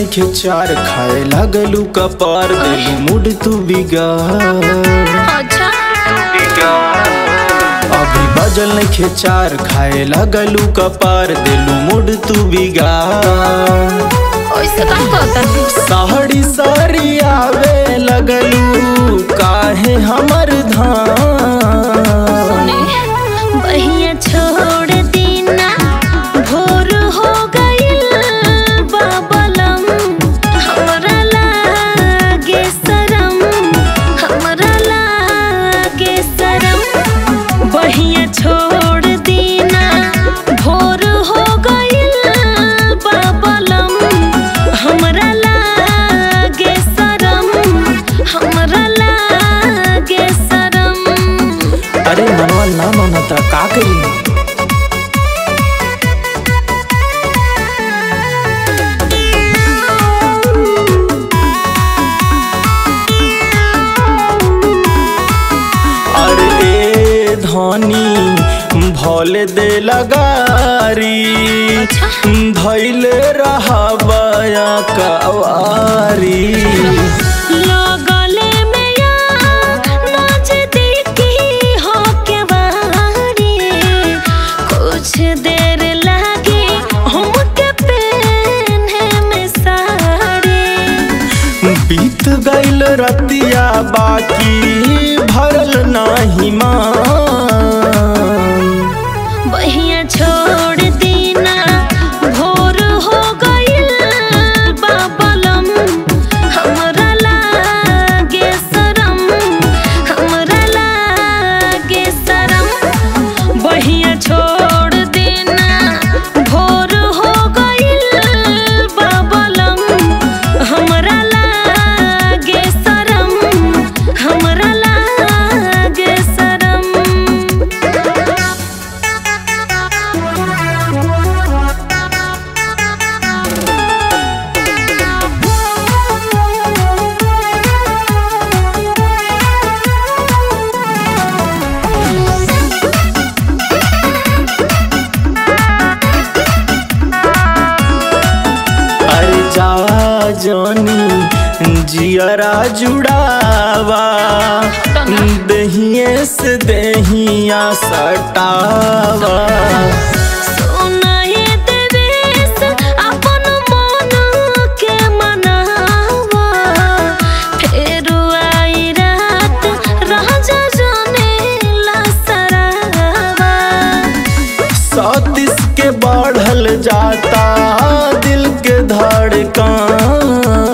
नइखे चार खाए लागलू कपार देलू मूड तू बिगाड़ अच्छा अभी बजल नइखे चार खाए लागलू कपार देलू मूड तू बिगाड़ ओइसे का कहता साड़ी साड़ी आवे लगलू काहे हमर धाम सुने बहिया छोड़ देना भोर हो गइल बाबलम हमरा लागे शरम हमरा लागे शरम बहिया छोड़ देना भोर हो गइल बाबलम हमरा लागे शरम हमरा लागे शरम अरे मनवा ना मानता का करी अरे धनी भोले दे लगारी धैले रहा बया कवारी लगले में यार नजदीकी हो के बारी कुछ देर लागे हमके पहने में साड़ी बीत गईल रतिया बाकी भरल नाही मान बहिया छोड़ देना भोर हो गइल बाबलम हमरा लागे शरम हमरा लागे शरम बहिया छोड़ देना भोर हो गइल बाबलम हमरा लागे शरम हमरा लागे शरम अरे जा जानी जियरा जुड़ावा दहिए से दहिया सटावा सुनाए देवेश अपन मन के मनावा फेर आई रात राजा जाने ला सरावा सतीस के बढ़ल जाता दिल के धड़कन